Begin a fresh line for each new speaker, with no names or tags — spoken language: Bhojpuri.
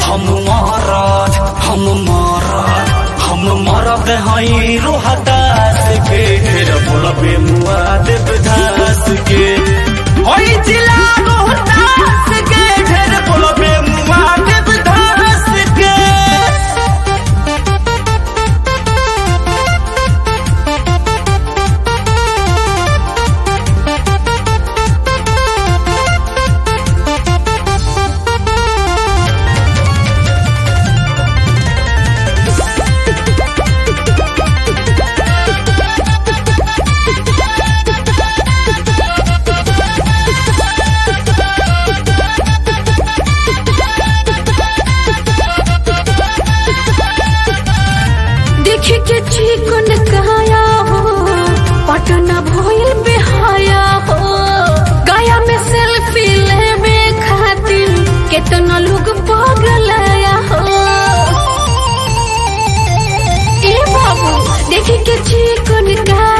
हम मरद हम मरद हम मरद हई रोहतास के ढेर बोलबे मुआ देवदास के होई जिला रोहतास के ढेर बोलबे मुआ देवदास के
देखे के चिकन काया हो पटना भइल बेहाया हो गया में सेल्फी लेवे खातिर केतना लोग पागल आया हो ए बाबू देखे के चिकन काया